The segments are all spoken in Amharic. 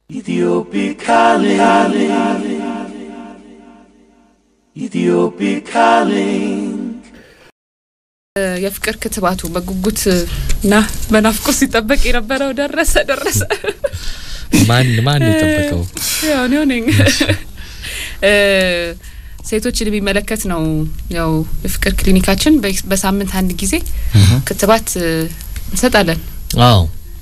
Ethiopic calling. Ethiopic calling. የፍቅር ክትባቱ በጉጉት እና በናፍቆት ሲጠበቅ የነበረው ደረሰ ደረሰ። ማን ማን የጠበቀው? ያው እኔው ነኝ። ሴቶችን የሚመለከት ነው። ያው የፍቅር ክሊኒካችን በ- በሳምንት አንድ ጊዜ ክትባት እ, እንሰጣለን። አዎ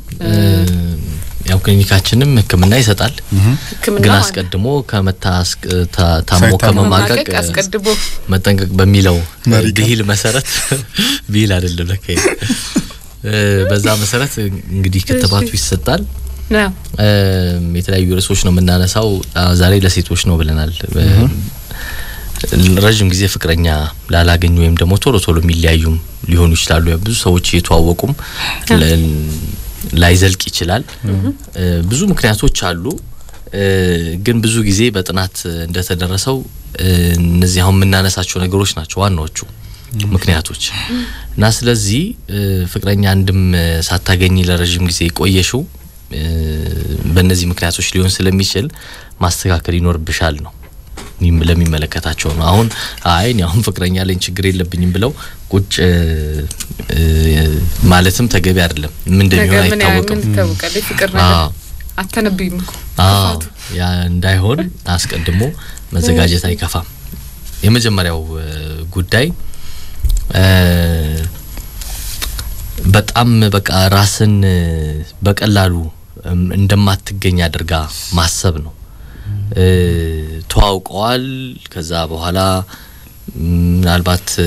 ያው ክሊኒካችንም ሕክምና ይሰጣል። ሕክምና ግን ማለት አስቀድሞ ከመታ አስቅ- ታ- ታሞ ሳይታመም ከመማቀቅ መማቀቅ አስቀድሞ መጠንቀቅ በሚለው መሪ ቃል። ብሂል መሰረት ብሂል አይደለም ለካ ይሄ። እ፣ በዛ መሰረት እንግዲህ ክትባቱ ይሰጣል። ነው። እም፣ የተለያዩ ርዕሶች ነው የምናነሳው። አ፣ ዛሬ ለሴቶች ነው ብለናል። እ፣ ረዥም ጊዜ ፍቅረኛ ላላገኙ ወይም ደግሞ ቶሎ ቶሎ የሚለያዩም ሊሆኑ ይችላሉ። ያው ብዙ ሰዎች እየተዋወቁም ለ- ላይዘልቅ ይችላል። እ፣ ብዙ ምክንያቶች አሉ። እ፣ ግን ብዙ ጊዜ በጥናት እንደተደረሰው እ፣ እነዚህ አሁን የምናነሳቸው ነገሮች ናቸው ዋናዎቹ ምክንያቶች እና ስለዚህ እ፣ ፍቅረኛ አንድም እ፣ ሳታገኝ ለረዥም ጊዜ የቆየሽው እ፣ በእነዚህ ምክንያቶች ሊሆን ስለሚችል ማስተካከል ይኖርብሻል ነው ይህም ለሚመለከታቸው ነው። አሁን አይ እኔ አሁን ፍቅረኛ ላይ ችግር የለብኝም ብለው ቁጭ እ፣ እ፣ ማለትም ተገቢ አይደለም። ምን እንደሚሆን ነገር ምን ያህል አይታወቅም። ምን ይታወቃል? የፍቅር ነገር አዎ አተነብይም እኮ አዎ ያ እንዳይሆን አስቀድሞ መዘጋጀት አይከፋም። የመጀመሪያው እ፣ ጉዳይ እ፣ በጣም በቃ ራስን እ፣ በቀላሉ እም፣ እንደማትገኝ አድርጋ ማሰብ ነው። እ፣ ተዋውቀዋል። ከዛ በኋላ ም፣ ምናልባት እ፣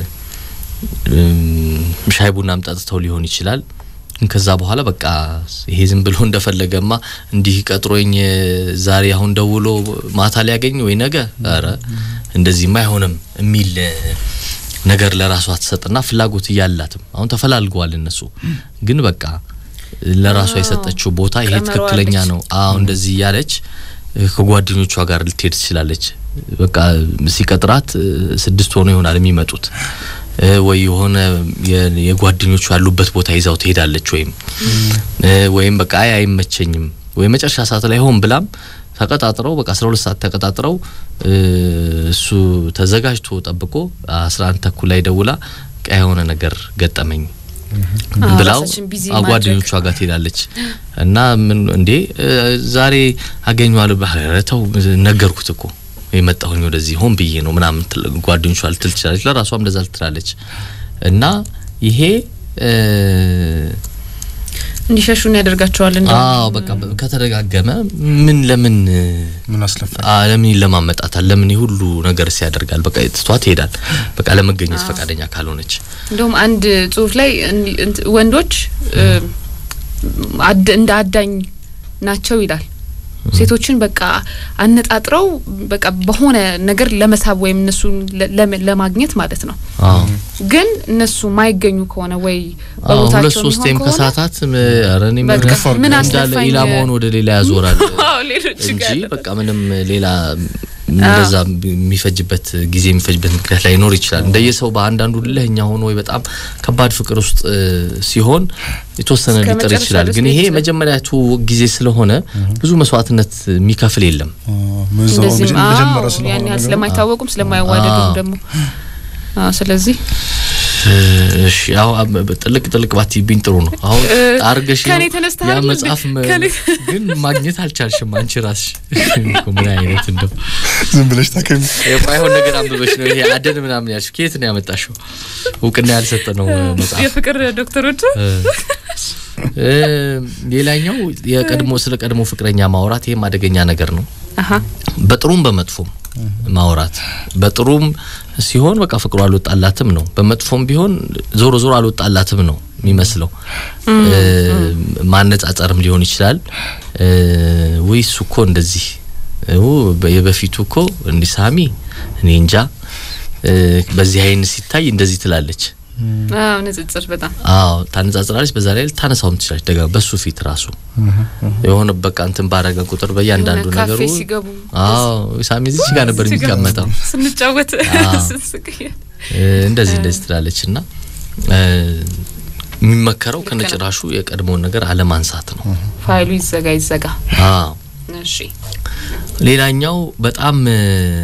እም፣ ሻይ ቡናም ጠጥተው ሊሆን ይችላል። ግን ከዛ በኋላ በቃ ይሄ ዝም ብሎ እንደፈለገማ እንዲህ ቀጥሮኝ እ፣ ዛሬ አሁን ደውሎ ማታ ሊያገኝ ወይ ነገ ኧረ እንደዚህማ አይሆንም የሚል እ፣ ነገር ለራሷ ትሰጥና ፍላጎት እያላትም አሁን ተፈላልገዋል እነሱ ግን በቃ ለራሷ የሰጠችው ቦታ ይሄ ቀመሯለች። ትክክለኛ ነው። አዎ እንደዚህ እያለች እ፣ ከጓደኞቿ ጋር ልትሄድ ትችላለች። በቃ ሲቀጥራት እ፣ ስድስት ሆኖ ይሆናል የሚመጡት እ፣ ወይ የሆነ የ- የጓደኞቹ ያሉበት ቦታ ይዛው ትሄዳለች ወይም እ፣ ወይም በቃ አይ አይመቸኝም ወይ መጨረሻ ሰዓት ላይ ሆን ብላም ተቀጣጥረው በቃ 12 ሰዓት ተቀጣጥረው እ፣ እሱ ተዘጋጅቶ ጠብቆ 11 ተኩል ላይ ደውላ በቃ የሆነ ነገር ገጠመኝ አዎ፣ ብላው ራሳችን ቢዚ አ- ማድረግ። ጓደኞቿ ጋር ትሄዳለች እና ምን እንዴ እ፣ ዛሬ አገኘዋለሁ ኧረ ተው ነገርኩት እኮ የመጣሁኝ ወደዚህ ሆን ብዬ ነው ምናምን ትል- ጓደኞቿ ልትል ትችላለች። ለራሷም እንደዛ ልትላለች እና ይሄ እ፣ እንዲሸሹን ያደርጋቸዋል። እንደ አዎ በቃ በ- ከተደጋገመ ምን ለምን እ፣ ምን አስለፋ አ ለምን ይለማመጣታል? ለምን ይህ ሁሉ ነገር ሲያደርጋል? በቃ ትቷት ይሄዳል። በቃ ለመገኘት ፈቃደኛ ካልሆነች እንደውም አንድ ጽሁፍ ላይ እንዲ- እንት- ወንዶች እ፣ አድ- እንደ አዳኝ ናቸው ይላል። ሴቶችን በቃ አነጣጥረው በቃ በሆነ ነገር ለመሳብ ወይም እነሱን ለ- ለመ- ለማግኘት ማለት ነው። አዎ ግን እነሱ ማይገኙ ከሆነ ወይ አዎ ሁለት በቦታቸው ሶስቴም የሚሆን ከሆነ ከሳታት ኧረ እኔ ምን በቃ ምን እንዳለ አስለፋኝ ኢላማውን ወደ ሌላ ያዞራል አዎ፣ ሌሎች እንጂ ጋር በቃ ምንም ሌላ እንደዛ የሚፈጅበት ጊዜ የሚፈጅበት ምክንያት ላይኖር ይችላል። እንደየሰው በአንዳንዱ ልህኛ ሆኖ ወይ በጣም ከባድ ፍቅር ውስጥ እ፣ ሲሆን የተወሰነ እስከ ሊጥር መጨረሻ ይችላል። ድረስ ግን ሊሄድ ይሄ ይችላል። መጀመሪያ ትውውቅ ጊዜ ስለሆነ ብዙ መስዋዕትነት የሚከፍል የለም። ምዛው እንደዚህም አዎ መጀመሪያ ያን ስለሆነ ያህል ነገሩ ስለማይታወቁም ስለማይዋደዱም አዎ። ደግሞ አዎ፣ ስለዚህ እ፣ እሺ ያው አብ- ጥልቅ ጥልቅ ባትይብኝ ጥሩ ነው። አሁን እ፣ አርገሽ ከኔ ያው ተነስተሃል ያ እንዴ? መጽሐፍ መ- ከኔ- ግን ማግኘት አልቻልሽም አንቺ ራስሽ እኮ ምን አይነት እንደው ዝም ብለሽ ታከሚ የማይሆን ነገር አንብበሽ ነው ይሄ አደን ምናምን ያልሽ ከየት ነው ያመጣሽው? እውቅና ያልሰጠ ነው መጽሐፍ። የፍቅር ዶክተሮች እ፣ እ፣ ሌላኛው የቀድሞ ስለ ቀድሞ ፍቅረኛ ማውራት ይሄም አደገኛ ነገር ነው። አሀ በጥሩም በመጥፎም ማውራት በጥሩም ሲሆን በቃ ፍቅሩ አልወጣላትም ነው። በመጥፎም ቢሆን ዞሮ ዞሮ አልወጣላትም ነው የሚመስለው። እ፣ ማነጻጸርም ሊሆን ይችላል። እ፣ ውይ እሱ እኮ እንደዚህ ው የበፊቱ እኮ እንዲህ ሳሚ እኔ እንጃ እ፣ በዚህ አይን ሲታይ እንደዚህ ትላለች። አዎ ንጽጽር በጣም አዎ ታነጻጽራለች። በዛ ላይ ልታነሳውም ትችላለች። ደጋ በሱ ፊት ራሱ የሆነ በቃ እንትን ባረገ ቁጥር በእያንዳንዱ የሆነ ነገሩ ካፌ ሲገቡ አዎ ሳሚ እዚች ጋር ነበር እዚች ጋር የሚቀመጠው ስንጫወት አዎ። ስንስቅ እ፣ እንደዚህ እንደዚህ ትላለች እና እ፣ የሚመከረው ከነጭራሹ የቀድሞውን ነገር አለማንሳት ነው። ፋይሉ ይዘጋ ይዘጋ አዎ እሺ ሌላኛው በጣም እ፣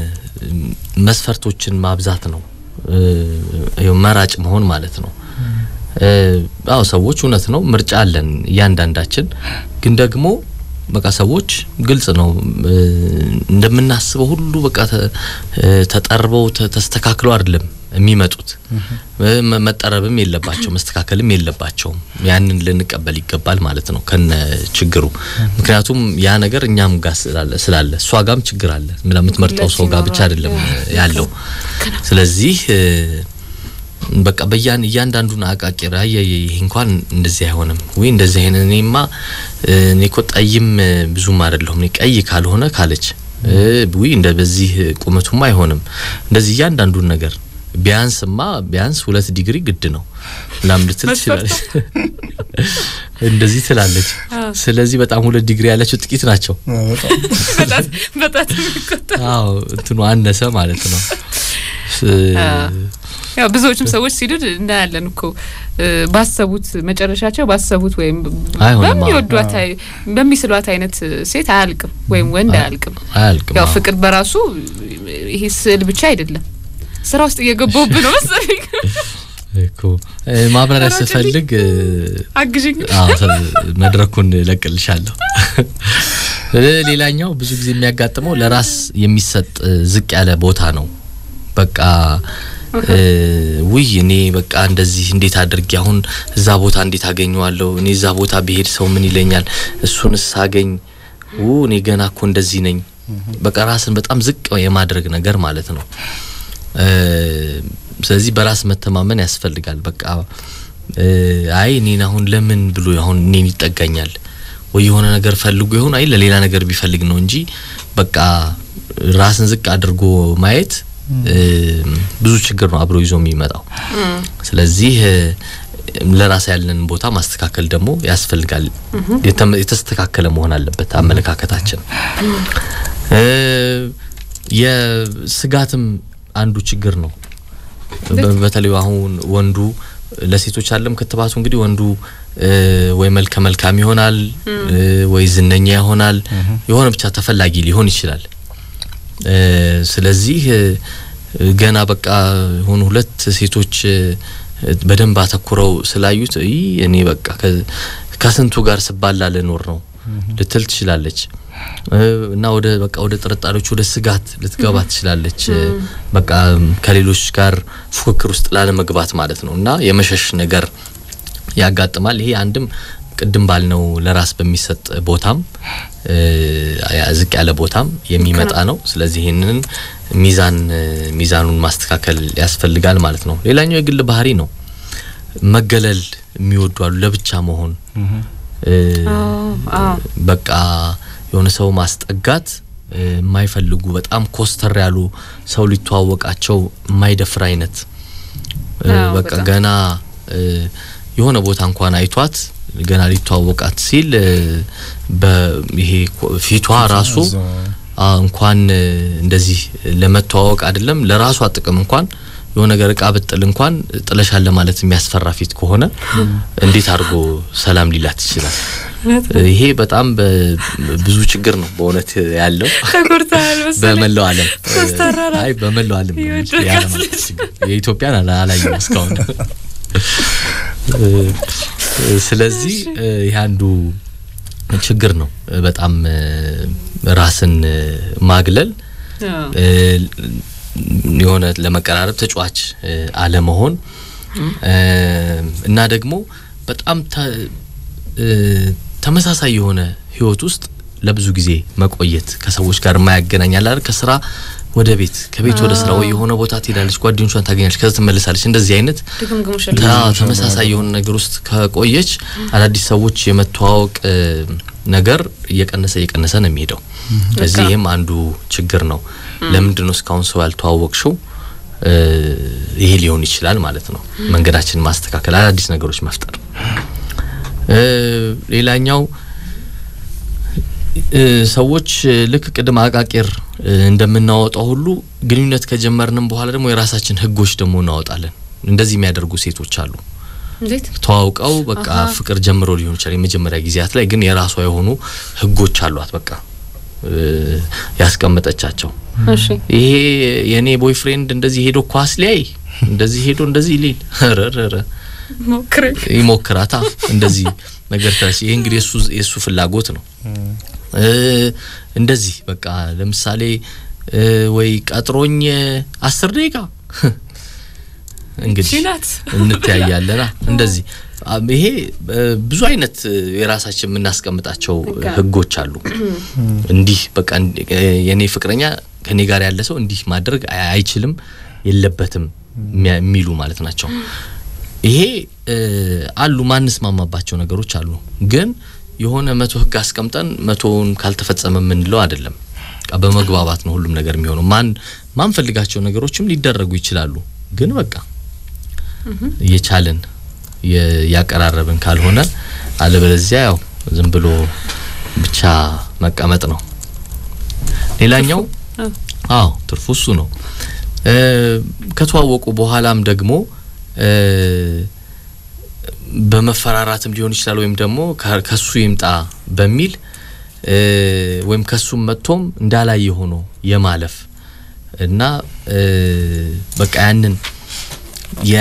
መስፈርቶችን ማብዛት ነው። እ፣ ይኸው መራጭ መሆን ማለት ነው። እ፣ አዎ ሰዎች እውነት ነው ምርጫ አለን እያንዳንዳችን። ግን ደግሞ በቃ ሰዎች ግልጽ ነው እ፣ እንደምናስበው ሁሉ በቃ ተ- እ፣ ተጠርበው ተ- ተስተካክለው አይደለም የሚመጡት። እ፣ መ- መጠረብም የለባቸው መስተካከልም የለባቸውም። ያንን ልንቀበል ይገባል ማለት ነው ከነ ችግሩ። ምክንያቱም ያ ነገር እኛም ጋር ስላለ ስላለ እሷ ጋም ችግር አለ ለምትመርጠው ሰው ጋር ብቻ አይደለም ያለው። ስለዚህ እ፣ በቃ በያን እያንዳንዱን አቃቂር አየ ይሄ እንኳን እንደዚህ አይሆንም ወይ እንደዚህ አይነት እኔማ እ፣ እኔ እኮ ጠይም እ፣ ብዙም አይደለሁም እኔ ቀይ ካልሆነ ካለች እ፣ ውይ እንደ በዚህ ቁመቱማ አይሆንም እንደዚህ እያንዳንዱን ነገር ቢያንስማ ቢያንስ ሁለት ዲግሪ ግድ ነው ምናምን ልትል ትችላለች። እንደዚህ ትላለች። ስለዚህ በጣም ሁለት ዲግሪ ያላቸው ጥቂት ናቸው። በጣት በጣት የሚቆጠር አዎ እንትኑ አነሰ ማለት ነው። ስ- ያው ብዙዎችም ሰዎች ሲሉን እናያለን እኮ እ፣ ባሰቡት መጨረሻቸው ባሰቡት ወይም አይሆንም፣ አዎ። በሚወዷት አይ- በሚስሏት አይነት ሴት አያልቅም ወይም ወንድ አያልቅም። አያልቅም። ያው አዎ። ፍቅር በራሱ ይሄ ስዕል ብቻ አይደለም። ስራ ውስጥ እየገባሁብህ ነው መሰለኝ። እኮ እ፣ ማብራሪያ ኧረ ስፈልግ እ፣ አግዥኝ። አዎ ተ- መድረኩን ለቅልሻለሁ። እ፣ ሌላኛው ብዙ ጊዜ የሚያጋጥመው ለራስ የሚሰጥ እ፣ ዝቅ ያለ ቦታ ነው። በቃ እ፣ ውይ እኔ በቃ እንደዚህ እንዴት አድርጌ አሁን እዛ ቦታ እንዴት አገኘዋለሁ? እኔ እዛ ቦታ ብሄድ ሰው ምን ይለኛል? እሱንስ ሳገኝ ው እኔ ገና እኮ እንደዚህ ነኝ። በቃ ራስን በጣም ዝቅ የማድረግ ነገር ማለት ነው። እ፣ ስለዚህ በራስ መተማመን ያስፈልጋል። በቃ እ፣ አይ እኔን አሁን ለምን ብሎ አሁን እኔን ይጠጋኛል ወይ የሆነ ነገር ፈልጎ ይሆን አይ ለሌላ ነገር ቢፈልግ ነው እንጂ በቃ ራስን ዝቅ አድርጎ ማየት እ፣ ብዙ ችግር ነው አብሮ ይዞ የሚመጣው። ስለዚህ እ፣ ለራስ ያለን ቦታ ማስተካከል ደግሞ ያስፈልጋል። የተመ- የተስተካከለ መሆን አለበት አመለካከታችን። እ፣ የስጋትም አንዱ ችግር ነው። በ- በተለይ አሁን ወንዱ ለሴቶች አለም ክትባቱ እንግዲህ ወንዱ እ፣ ወይ መልከ መልካም ይሆናል እ፣ ወይ ዝነኛ ይሆናል የሆነ ብቻ ተፈላጊ ሊሆን ይችላል። እ፣ ስለዚህ እ፣ ገና በቃ የሆኑ ሁለት ሴቶች እ፣ በደንብ አተኩረው ስላዩት ይህ እኔ በቃ ከ- ከስንቱ ጋር ስባላ ልኖር ነው ልትል ትችላለች እ፣ እና ወደ በቃ ወደ ጥርጣሬዎች ወደ ስጋት ልትገባ ትችላለች። እ፣ በቃ ከሌሎች ጋር ፉክክር ውስጥ ላለመግባት ማለት ነው እና የመሸሽ ነገር ያጋጥማል። ይሄ አንድም ቅድም ባልነው ለራስ በሚሰጥ ቦታም እ፣ ያ- ዝቅ ያለ ቦታም የሚመጣ ነው። ስለዚህ ይህንን ሚዛን እ፣ ሚዛኑን ማስተካከል ያስፈልጋል ማለት ነው። ሌላኛው የግል ባህሪ ነው። መገለል የሚወዱ አሉ፣ ለብቻ መሆን እ፣ አዎ፣ አዎ። በቃ የሆነ ሰው ማስጠጋት እ፣ የማይፈልጉ በጣም ኮስተር ያሉ ሰው ሊተዋወቃቸው የማይደፍር አይነት እ፣ አዎ፣ በቃ በጣም። ገና እ፣ የሆነ ቦታ እንኳን አይቷት ገና ሊተዋወቃት ሲል እ፣ በይሄ ኮ- ፊቷ ራሱ አ እንኳን እ፣ እንደዚህ ለመተዋወቅ አይደለም ለራሷ ጥቅም እንኳን የሆነ ነገር እቃ ብጥል እንኳን ጥለሻል ለማለት የሚያስፈራ ፊት ከሆነ እንዴት አድርጎ ሰላም ሊላት ይችላል? ይሄ በጣም በ- ብዙ ችግር ነው በእውነት ያለው ተጎድተሃል መሰለኝ። በመላው ዓለም ኮስታራ ናት። አይ በመላው ዓለም ነው እንጂ የወደቀች የዓለም አቀፍ ልጅ። ችግር። የኢትዮጵያን አላ- አላየሁም እስካሁን። እ፣ ስለዚህ እ፣ ይህ አንዱ ችግር ነው። በጣም እ፣ ራስን እ፣ ማግለል አዎ። እ፣ የሆነ ለመቀራረብ ተጫዋች እ፣ አለመሆን እ፣ እና ደግሞ በጣም ተ- እ፣ ተመሳሳይ የሆነ ህይወት ውስጥ ለብዙ ጊዜ መቆየት ከሰዎች ጋር የማያገናኝ አለ አይደል? ከስራ ወደ ቤት ከቤት ወደ ስራ ወይ የሆነ ቦታ ትሄዳለች፣ ጓደኞቿን ታገኛለች፣ ከዛ ትመለሳለች። እንደዚህ አይነት ድግምግሞሽ ታ- ተመሳሳይ የሆነ ነገር ውስጥ ከቆየች አዳዲስ ሰዎች የመተዋወቅ እ፣ ነገር እየቀነሰ እየቀነሰ ነው የሚሄደው። ስለዚህ ይህም አንዱ ችግር ነው። ለምንድን ነው እስካሁን ሰው ያልተዋወቅሽው? እ፣ ይሄ ሊሆን ይችላል ማለት ነው። መንገዳችንን ማስተካከል፣ አዳዲስ ነገሮች መፍጠር። እ፣ ሌላኛው እ፣ ሰዎች እ፣ ልክ ቅድም አቃቂር እ፣ እንደምናወጣው ሁሉ ግንኙነት ከጀመርንም በኋላ ደግሞ የራሳችን ህጎች ደግሞ እናወጣለን። እንደዚህ የሚያደርጉ ሴቶች አሉ። እንዴት ተዋውቀው በቃ አሃ። ፍቅር ጀምሮ ሊሆን ይችላል። የመጀመሪያ ጊዜያት ላይ ግን የራሷ የሆኑ ህጎች አሏት። በቃ እ፣ ያስቀመጠቻቸው። እሺ ይሄ የኔ ቦይፍሬንድ እንደዚህ ሄዶ ኳስ ሊያይ እንደዚህ ሄዶ እንደዚህ ሊል ረረረ ሞክሬ ይሞክራታ እንደዚህ ነገር ታች ይሄ እንግዲህ የሱ የሱ ፍላጎት ነው። እ፣ እንደዚህ በቃ ለምሳሌ እ፣ ወይ ቀጥሮኝ አስር ደቂቃ እንግዲህ ናት እንተያያለና እንደዚህ አም- ይሄ እ፣ ብዙ አይነት እ፣ የራሳችን የምናስቀምጣቸው ህግ አለ። ህጎች አሉ። እንዲህ በቃ እንዲ- እ፣ የኔ ፍቅረኛ ከኔ ጋር ያለ ሰው እንዲህ ማድረግ አይ- አይችልም የለበትም የሚያ- የሚሉ ማለት ናቸው። ይሄ እ፣ አሉ ማንስማማባቸው ነገሮች አሉ። ግን የሆነ መቶ ህግ አስቀምጠን መቶውን ካልተፈጸመ የምንለው አይደለም። በቃ በመግባባት ነው ሁሉም ነገር የሚሆነው። ማን ማንፈልጋቸው ነገሮችም ሊደረጉ ይችላሉ። ግን በቃ እየቻልን የ- ያቀራረብን ካልሆነ አለበለዚያ ያው ዝም ብሎ ብቻ መቀመጥ ነው። ሌላኛው አዎ። አዎ ትርፉ እሱ ነው። እ፣ ከተዋወቁ በኋላም ደግሞ እ፣ በመፈራራትም ሊሆን ይችላል ወይም ደግሞ ከ- ከሱ ይምጣ በሚል እ፣ ወይም ከሱም መጥቶም እንዳላየ ሆኖ የማለፍ እና እ፣ በቃ ያንን የ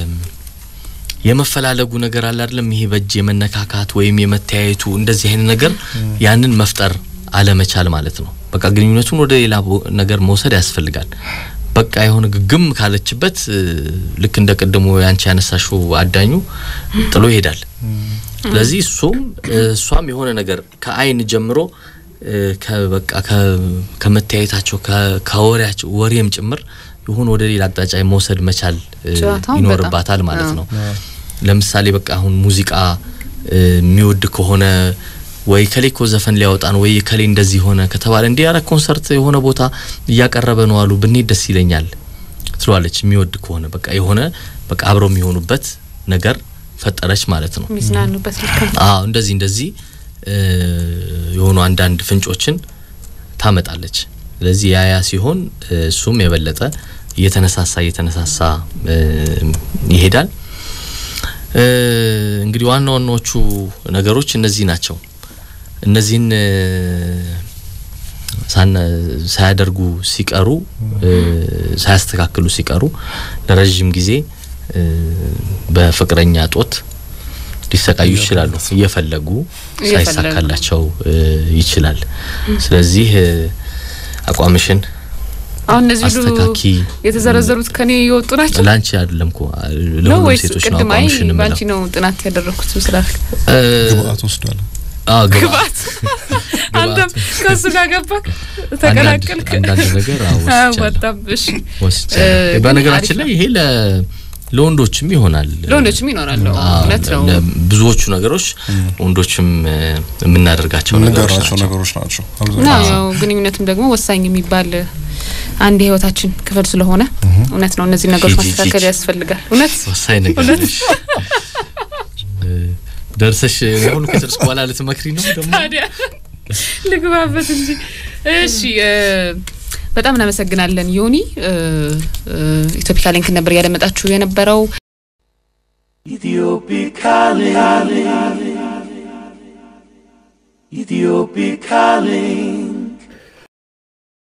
የመፈላለጉ ነገር አለ አይደለም። ይሄ በእጅ የመነካካት ወይም የመተያየቱ እንደዚህ አይነት ነገር ያንን መፍጠር አለመቻል ማለት ነው። በቃ ግንኙነቱን ወደ ሌላ ቦ- ነገር መውሰድ ያስፈልጋል። በቃ የሆነ ግግም ካለችበት እ፣ ልክ እንደ ቅድሞ ያንቺ ያነሳሽው አዳኙ ጥሎ ይሄዳል። ስለዚህ እሱም እ፣ እሷም የሆነ ነገር ከአይን ጀምሮ እ፣ ከበቃ ከ- ከመተያየታቸው ከ- ከወሬያቸው ወሬም ጭምር የሆነ ወደ ሌላ አቅጣጫ መውሰድ መቻል እ፣ ጨዋታውን ይኖርባታል በጣም ማለት አዎ። ነው። ለምሳሌ በቃ አሁን ሙዚቃ እ፣ የሚወድ ከሆነ ወይ ከሌ እኮ ዘፈን ሊያወጣ ነው ወይ ከሌ እንደዚህ ሆነ ከተባለ እንዲህ ያረ ኮንሰርት የሆነ ቦታ እያቀረበ ነው አሉ ብንሄድ ደስ ይለኛል ትለዋለች። የሚወድ ከሆነ በቃ የሆነ በቃ አብረው የሚሆኑበት ነገር ፈጠረች ማለት ነው። የሚዝናኑበት ልክ ነው። አዎ እንደዚህ እንደዚህ እ፣ የሆኑ አንዳንድ ፍንጮችን ታመጣለች። ስለዚህ ያያ ሲሆን እ፣ እሱም የበለጠ እየተነሳሳ እየተነሳሳ እ፣ ይሄዳል። እ፣ እንግዲህ ዋና ዋናዎቹ ነገሮች እነዚህ ናቸው። እነዚህን እ፣ ሳነ ሳያደርጉ ሲቀሩ እ፣ ሳያስተካክሉ ሲቀሩ ለረዥም ጊዜ እ፣ በፍቅረኛ ጦት ሊሰቃዩ ይችላሉ። እየፈለጉ እየፈለጉ። ሳይሳካላቸው እ፣ ይችላል። ስለዚህ እ፣ አቋምሽን አሁን እነዚህ ሁሉ አስተካኪ። የተዘረዘሩት ከኔ የወጡ ናቸው ላንቺ አይደለም እኮ ነው ለሁሉም ወይስ ሴቶች ነው ቅድም አይ አቋምሽን ባንቺ የምለው። ነው ጥናት ያደረኩት ስላል እ፣ ግብአት ወስዷል። አዎ ግብአት ግባት አንተም ከሱ ጋር ገባክ ተቀላቀልክ አንዳንድ አንዳንድ ነገር አዎ ወስጃለሁ። በጣም እሺ ወስጃለሁ። እ፣ በነገራችን አሪፍ ላይ ይሄ ለ ለወንዶችም ይሆናል። ለወንዶችም ይኖራል አዎ፣ አዎ፣ እውነት ነው ለ- ብዙዎቹ ነገሮች ወንዶችም እ፣ የምናደርጋቸው ነገሮች የምንጋራቸው ናቸው። ነገሮች ናቸው። እና አብዛኛው ያው ግንኙነትም ደግሞ ወሳኝ የሚባል አንድ የህይወታችን ክፍል ስለሆነ እውነት ነው እነዚህ ነገሮች ሂጂ፣ ማስተካከል ሂጂ። ያስፈልጋል እውነት ወሳኝ ነገር ነሽ። እ፣ ደርሰሽ አሁን ከጨረስኩ በኋላ ልትመክሪ ነው ደግሞ ታዲያ ልግባበት እንጂ እሺ እ፣ በጣም እናመሰግናለን ዮኒ እ፣ እ፣ ኢትዮፒካ ሊንክ ነበር እያደመጣችሁ የነበረው Ethiopic calling. Ethiopic calling.